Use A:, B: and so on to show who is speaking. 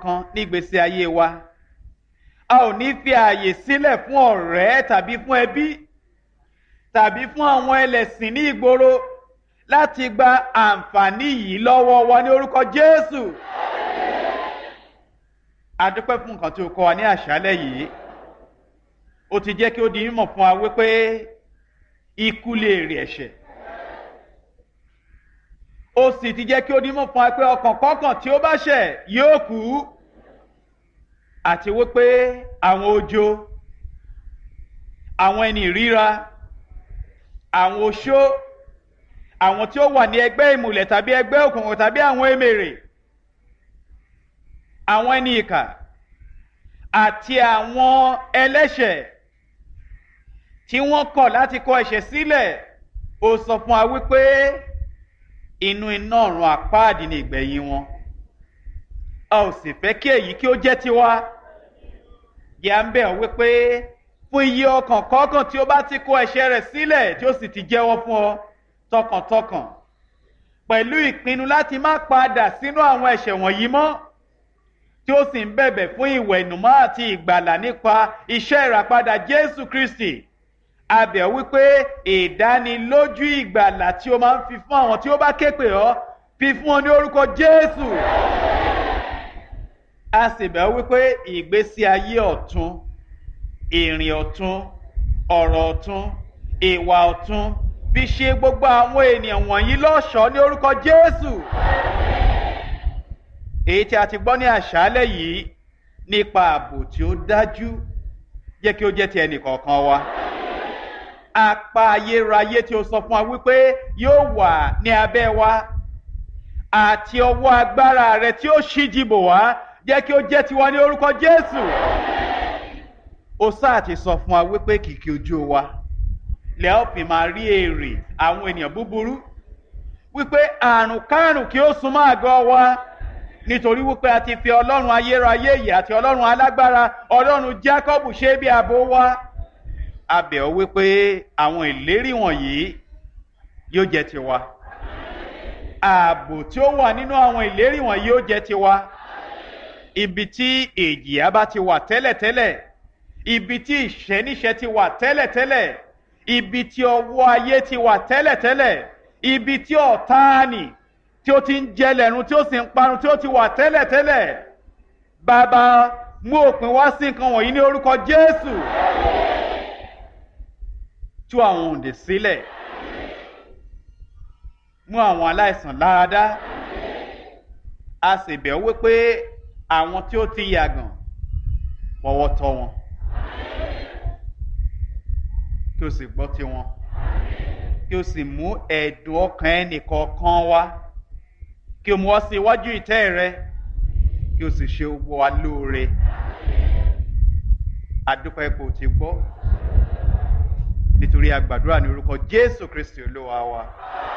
A: kan nígbésí ayé wa a ò ní fi ààyè sílẹ̀ fún ọ̀rẹ́ tàbí fún ẹbí tàbí fún àwọn ẹlẹ́sìn ní ìgboro láti gba àǹfààní yìí lọ́wọ́ wa ní orúkọ Jésù. a dúpẹ́ fún nǹkan tí o kọ́ wa ní àṣálẹ́ yìí ó ti jẹ́ kí ó di mímọ̀ fún wa wípé ikú lè rí ẹ̀ṣẹ̀ ó sì ti jẹ́ kí ó di mímọ̀ fún wa pé ọkàn kọ́kàn tí ó bá ṣẹ̀ yóò kú àti wípé àwọn ojo àwọn ẹni ìríra àwọn oṣó àwọn tí ó wà ní ẹgbẹ́ ìmùlẹ̀ tàbí ẹgbẹ́ òkùnkùn tàbí àwọn èmèrè àwọn ẹni ìkà àti àwọn ẹlẹ́ṣẹ̀ tí wọ́n kọ̀ láti kọ ẹ̀ṣẹ̀ sílẹ̀ ó sọ fún wa wípé inú iná ọ̀run àpáàdì ni ìgbẹ̀yìn wọn a ò sì fẹ́ kí èyí kí ó jẹ́ tiwa yà ń bẹ̀ ọ́ wípé fún iye ọkàn kọ̀ọ̀kan tí ó bá ti kọ ẹ̀ṣẹ̀ rẹ̀ sílẹ̀ tí ó sì ti jẹ́wọ́ fún ọ tọkàntọkàn pẹ̀lú ìpinnu láti má padà sínú àwọn ẹ̀ṣẹ̀ wọ̀nyí mọ́ tí ó sì ń bẹ̀bẹ̀ fún ìwẹ̀nùmọ́ àti ìgbàlà nípa iṣẹ́ ìràpadà Jésù Kristi a bẹ̀ ọ́ wípé ìdánilójú ìgbàlà tí o máa ń fi fún àwọn tí ó bá ké pè ọ́ fi fún ọ ní orúkọ Jésù a sì bẹ̀ ọ́ wípé ìgbésí ayé ọ̀tun ìrìn ọ̀tun ọ̀rọ̀ ọ̀tun ìwà ọ̀tun fi ṣe gbogbo àwọn ènìyàn wọ̀nyí lọ́ṣọ̀ọ́ ní orúkọ Jésù. èyí tí a ti gbọ́ ní àṣálẹ̀ yìí nípa ààbò tí ó dájú jẹ́ kí ó jẹ́ ti ẹnì kọ̀ọ̀kan wa. apá ayérayé tí ó sọ fún wa wípé yóò wà ní abẹ́ wa àti ọwọ́ agbára rẹ tí ó ṣíji bò wá jẹ́ kí ó jẹ́ tiwa ní orúkọ Jésù. ó sáà ti sọ fún wa wípé kìkì ojú wa lẹ́ ọ́ fi máa rí èrè àwọn ènìyàn búburú wípé àrùn kárùn kí ó súnmọ́ àgọ́ wa nítorí wípé a ti fi ọlọ́run ayérayé yìí àti ọlọ́run alágbára ọlọ́run Jákọ́bù ṣe bí ààbò wa a bẹ̀ ọ́ wípé àwọn ìlérí wọ̀nyí yóò jẹ́ tiwa ààbò tí ó wà nínú àwọn ìlérí wọ̀nyí yóò jẹ́ tiwa ibi tí èjìyà bá ti wà tẹ́lẹ̀tẹ́lẹ̀ ibi tí ìṣẹ́níṣẹ́ ti wà tẹ́lẹ̀tẹ́lẹ̀ ibi tí ọwọ́ ayé ti wà tẹ́lẹ̀tẹ́lẹ̀ ibi tí ọ̀táàní tí ó ti ń jẹlẹ̀run tí ó sì ń parun tí ó ti wà tẹ́lẹ̀tẹ́lẹ̀ bàbá mú òpin wá sí nǹkan wọ̀nyí ní orúkọ Jésù tú àwọn òǹdè sílẹ̀ mú àwọn aláìsàn láradá a sì bẹ̀ wípé àwọn tí ó ti yàgàn fọwọ́ tọ́ wọn kí o sì gbọ́ tiwọn kí o sì mú ẹ̀dùn ọkàn ẹnìkọ̀ọ̀kan wá kí o mú ọ sí iwájú ìtẹ́ rẹ kí o sì ṣe gbogbo wa lóore àdúpẹ́ ipò tí gbọ́ nítorí a gbàdúrà ní orúkọ Jésù Kristi Olúwa wa.